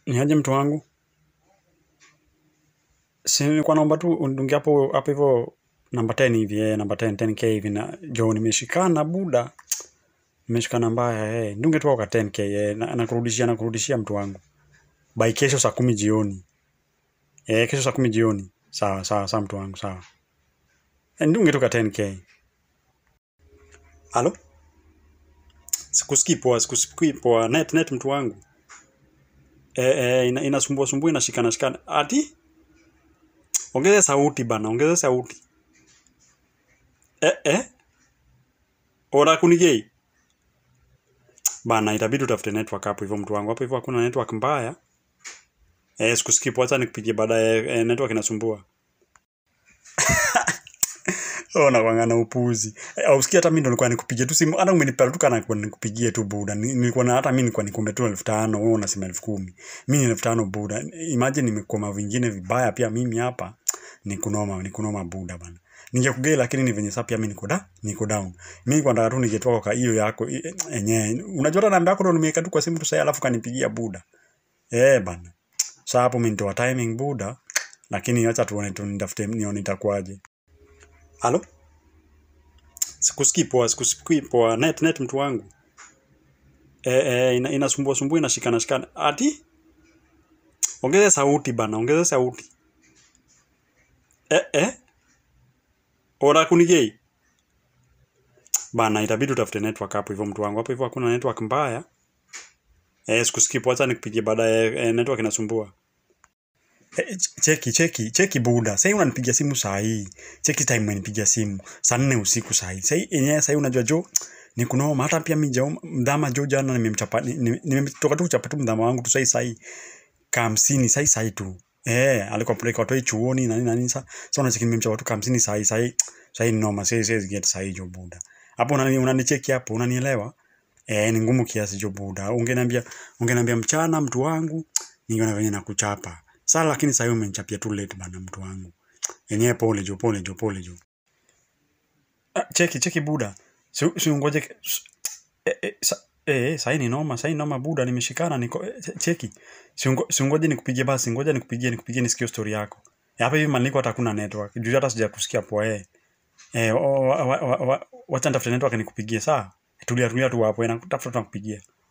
Ni aje mtu wangu? Si nilikuwa naomba tu unidungie hapo hapo hivyo namba 10 hivi eh, namba 10 10k hivi na jo nimeshikana buda. Nimeshikana mbaya eh. Ndunge tu kwa 10k eh, na nakurudishia nakurudishia mtu wangu. By kesho saa kumi jioni. Eh, kesho saa kumi jioni. Sawa sawa sawa mtu wangu sawa. Eh, ndunge tu kwa 10k. Halo? Sikusikii poa, sikusikii poa. Net net mtu wangu. Eh, eh, ina, inasumbua sumbua inashikana shikana. Ati? Ongeza sauti bana, ongeza sauti. Eh, eh? Ora kunigei? Bana, itabidi utafute network hapo hivyo mtu wangu. Hapo hivyo hakuna network mbaya. Eh, sikusikii poa, acha nikupigie baadaye. Eh, network inasumbua. Oh, nakwanga upuzi. Eh, ausikia hata mimi ndo nilikuwa nikupigie tu simu. Hata umenipea tu kana kwa nikupigie tu buda. Ni- Nilikuwa na hata mimi nilikuwa nikombe tu elfu tano, wewe unasema elfu kumi. Mimi ni elfu tano buda. Imagine nimekoma vingine vibaya pia mimi hapa. Ni kunoma, ni kunoma buda bana. Ningekugei lakini ni venye sasa pia mimi niko da, niko down. Mimi kwa nataka tu ningetoka kwa hiyo yako i- yenyewe. Unajua hata namba yako ndo nimeweka tu kwa simu tu sasa alafu kanipigia buda. Eh bana. Sasa hapo mimi nitoa timing buda. Lakini acha tuone tu nitafute nione itakuwaje. Halo? Sikusikii poa, sikusikii poa. Net net mtu wangu. Eh, eh, ina, inasumbua sumbua inashikana shikana. Ati? Ongeza sauti bana, ongeza sauti. Eh, eh? Ora kunigei? Bana, itabidi utafute network hapo hivyo mtu wangu. Hapo hivyo hakuna network mbaya. Eh, sikusikii poa, acha nikupigie baadaye. Eh, network inasumbua. Eh, ch- cheki cheki cheki buda sahii unanipigia simu saa hii cheki time umenipigia simu saa nne usiku saa hii sahii yenyewe sahii unajua jo ni kunoma hata pia mi jao mdhama jo jana nimemchapa ni- ni- nimetoka tu kuchapa tu mdhama wangu tu sahii sahii kamsini sahii sahii tu eh alikuwa peleka watu chuoni na nini na nini sa so unacheki nimemchapa tu kamsini sahii sahii sahii ni noma sahii sahii get sahii jo buda hapo unani unanicheki hapo unanielewa eh ni ngumu kiasi jo buda ungeniambia ungeniambia mchana mtu wangu ningeona venye nakuchapa sasa lakini sasa hivi umenichapia tu late bana mtu wangu yenyewe pole jo pole jo pole jo ah, cheki cheki buda si si ungoje ke- s- eh, eh, sa, eh, sahii ni noma sahii noma buda nimeshikana niko eh, che- cheki si ungo- si ungoje nikupigie basi ngoja nikupigie nikupigie nisikie story yako Eh, hapa hivi maliko hata hakuna network juu hata sija kusikia poa eh eh wa- wa- wa- wa- wa- wacha nitafute network nikupigie saa tulia tulia tu hapo na tafuta tunakupigia